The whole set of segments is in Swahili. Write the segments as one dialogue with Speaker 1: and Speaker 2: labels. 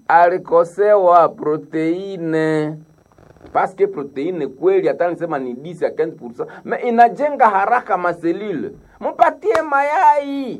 Speaker 1: alikosewa proteine paske proteine kweli hata nisema ni 10 ya 15% me inajenga haraka maselule mpatie mayai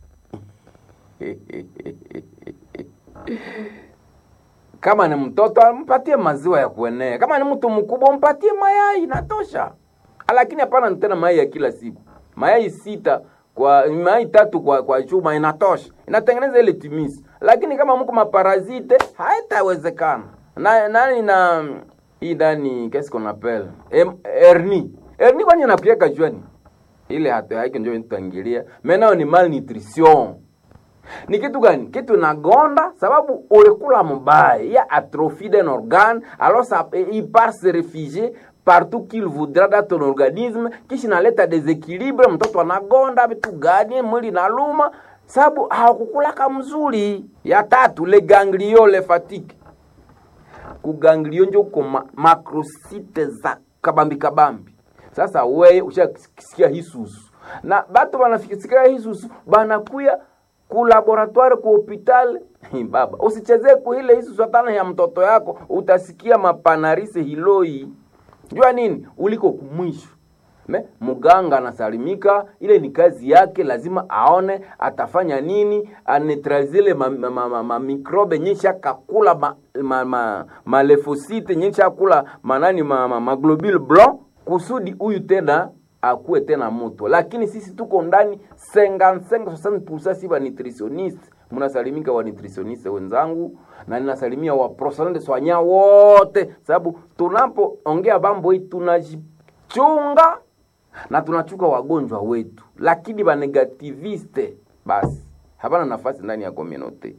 Speaker 1: kama ni mtoto mpatie maziwa ya kuenea kama ni mtu mkubwa mpatie mayai inatosha lakini hapana tena mayai ya kila siku mayai sita kwa mayai tatu kwa kwa chuma inatosha inatengeneza ile timisi lakini kama mko maparazite haitawezekana na nani na hii ndani qu'est-ce qu'on appelle Em, hernie hernie kwani inapiaka juani ile hata haiko ndio nitaingilia menao ni malnutrition ni kitu gani kitu nagonda sababu ulikula mubaya ya atrophie d'un organe alors ça il part se réfugier partout qu'il voudra dans ton organisme kisha inaleta desequilibre mtoto anagonda vitu gani mwili naluma sababu hawakukulaka mzuri ya tatu le ganglio le fatigue kuganglio njo uko ma, makrosite za kabambi kabambi sasa weye ushasikia hisusu na batu banafikisikia hisusu banakuya ku laboratoire ku hopital baba usichezee kuile hisusu hatana ya mtoto yako utasikia mapanarise hiloi jua nini uliko kumwisho me muganga anasalimika ile ni kazi yake lazima aone atafanya nini anetralizile mamikrobe ma, ma, ma, mikrobe nyesha kakula malefosite ma, ma, malefosite, nyesha kula manani ma, ma, ma globule blanc kusudi huyu tena akuwe tena moto lakini sisi tuko ndani 55 si ba nutritioniste mnasalimika wa nutritioniste wenzangu na ninasalimia wa professionnel de soignant wote sababu tunapoongea mambo hii tunajichunga na tunachuka wagonjwa wetu lakini banegativiste basi hapana nafasi ndani ya communauté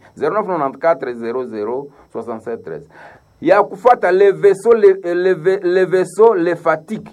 Speaker 1: 0994006713 ya kufuata le vaisseau le, le, le vaisseau le fatigue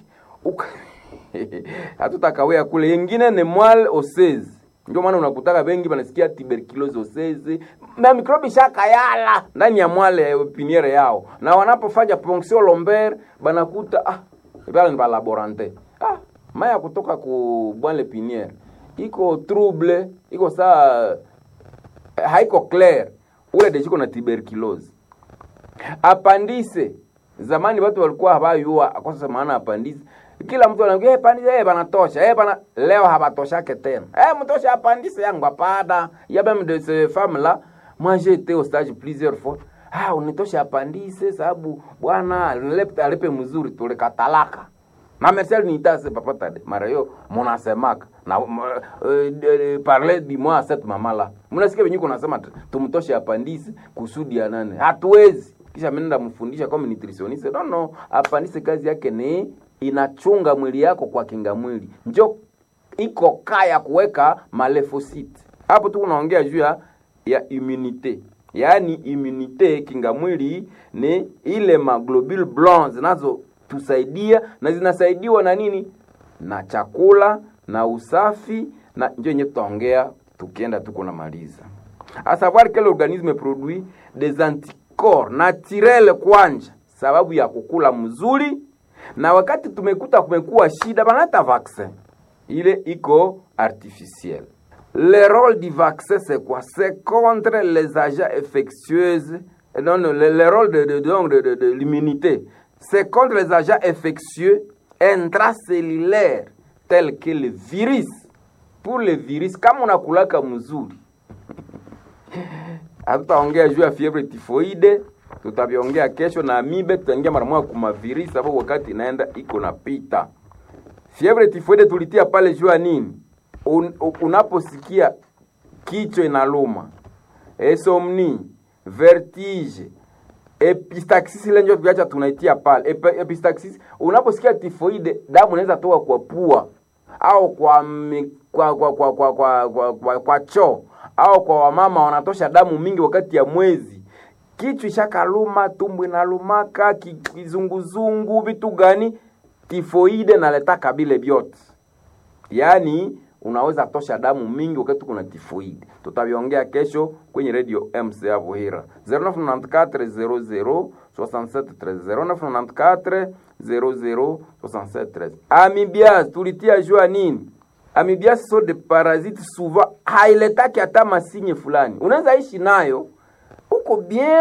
Speaker 1: hatutakawea kule yengine ni mwal osezi ndio maana unakutaka bengi banasikia tuberculosis osezi na mikrobi shakayala ndani ya mwale piniere yao na wanapofanya ponction lomber banakuta ah bale ni balaborante ah maya kutoka ku bwale piniere iko trouble iko saa haiko clair ule deshiko na tuberculosis apandise zamani watu walikuwa habayua akosa maana apandise kila mtu anaambia hey, pandise hey, banatosha hey, bana leo habatoshake tena hey, mtosha apandise yangu apada ya même de ces femmes là moi j'ai été au stage plusieurs fois ah unitosha apandise sababu bwana alipe alipe mzuri tulikatalaka na Marcel nitase papa tade mara hiyo munasemaka na uh, uh, parler du moi cette mama là mnasikia venyewe kunasema tumtoshe apandise kusudi ya nane hatuwezi kisha mimi mfundisha kama nutritioniste no no apandise kazi yake ni inachunga mwili yako kwa kinga mwili njo iko kaya kuweka malefosite hapo tu unaongea juu ya immunite yaani immunite kinga mwili ni ile maglobule blanc zinazotusaidia na zinasaidiwa na nini na chakula na usafi na njo yenye tutaongea tukienda tuko namaliza a savoir que l'organisme produit des anticorps naturel kwanja sababu ya kukula mzuri na wakati tumekuta kumekuwa shida banata vaccin ile iko artificiel le rôle du vaccin c'est quoi c'est contre les agents infectieuses non, non le, le rôle de, de, de, de, de, de l'immunité c'est contre les agents infectieux intracellulaires tels que le virus pour le virus kama unakulaka mzuri hatutaongea juu ya fievre tifoide tutaviongea kesho na amibe tutaingia mara moja kumavirisi sababu wakati inaenda iko napita fievre tifoide tulitia pale juu ya nini Un, unaposikia kichwa inaluma esomni vertige epistaxis ile ndio tuacha tunaitia pale Ep, epistaxis unaposikia tifoide damu inaweza toka kwa pua au kwa mi, kwa kwa kwa kwa kwa, kwa, kwa, kwa choo au kwa wamama wanatosha damu mingi wakati ya mwezi kichwa ishakaluma tumbo inalumaka kizunguzungu vitu gani tifoide naletaka bile vyote yaani unaweza tosha damu mingi wakati kuna tifoide tutaviongea kesho kwenye radio mc hapo hira 0994 00 0994 amibias tulitia jua nini amibias so de parasite souvent hailetaki hata masinye fulani unaweza ishi nayo uko bien